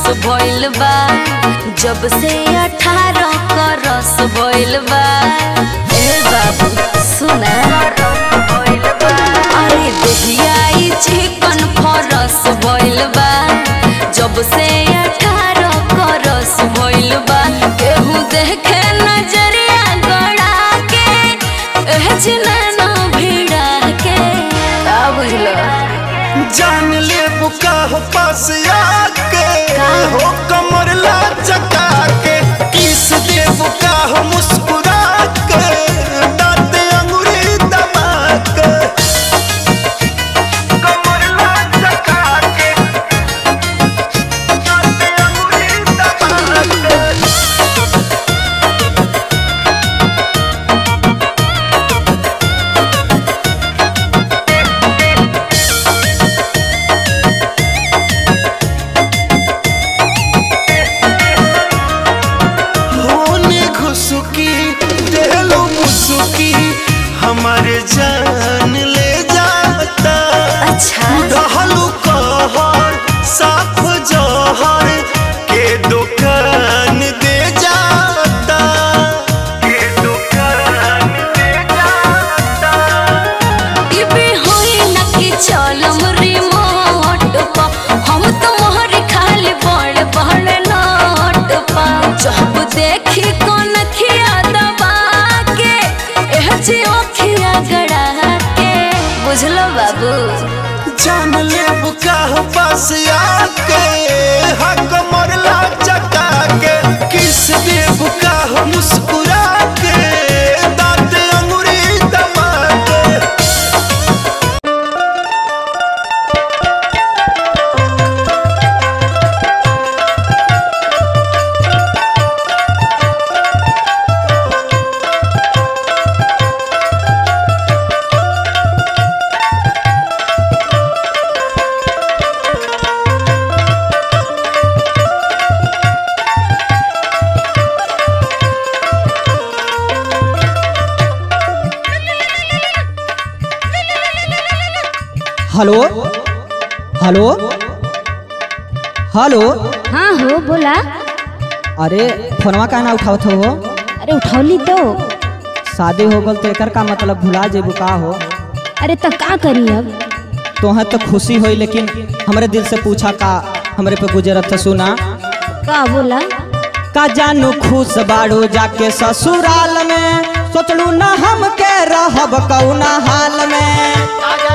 भइल बा जब से अठारह क रस भइल बा ए बाबू सुना अरे देहिया ई चिकन फरस भइल बा जब से अठारह क रस भइल बा केहू देखे नजरिया गड़ा के एह जिनैना भिड़ा के का बुझलो जान ले बुका हो पास आके हो कमर ला चका के किस दे बुका हो मुस्कुरा के दांत अंगूरी दबा के कमर ला चका के दांत अंगूरी दबा के होने घुसुकी देलो मुसुकी हमारे जान ले जाता अच्छा रहलू कहर साफ जहर के दुकान दे जाता के दुकान दे जाता इबे होई न कि चलम रिमोट पा हम तो मोहर खाली बड़ बड़ नोट पा जब देखी कोन खिया दबा के एह जी ओखिया गड़ा के बुझलो बाबू जान ले बुका हो पास आके हक मरला चका के किस दे बुका हो मुस्कुरा के दांत अंगूरी दबा के हेलो हेलो हेलो हाँ हो बोला अरे फोनवा काहे ना उठावत हो अरे उठौली तो शादी हो गल तो एकर का मतलब भुला जेबू का हो अरे तो का करी अब तोहें तो खुशी होई लेकिन हमरे दिल से पूछा का हमरे पे गुजरत था सुना का बोला का जानू खुश बाड़ू जाके ससुराल में सोचलू ना हम के रहब कौना हाल में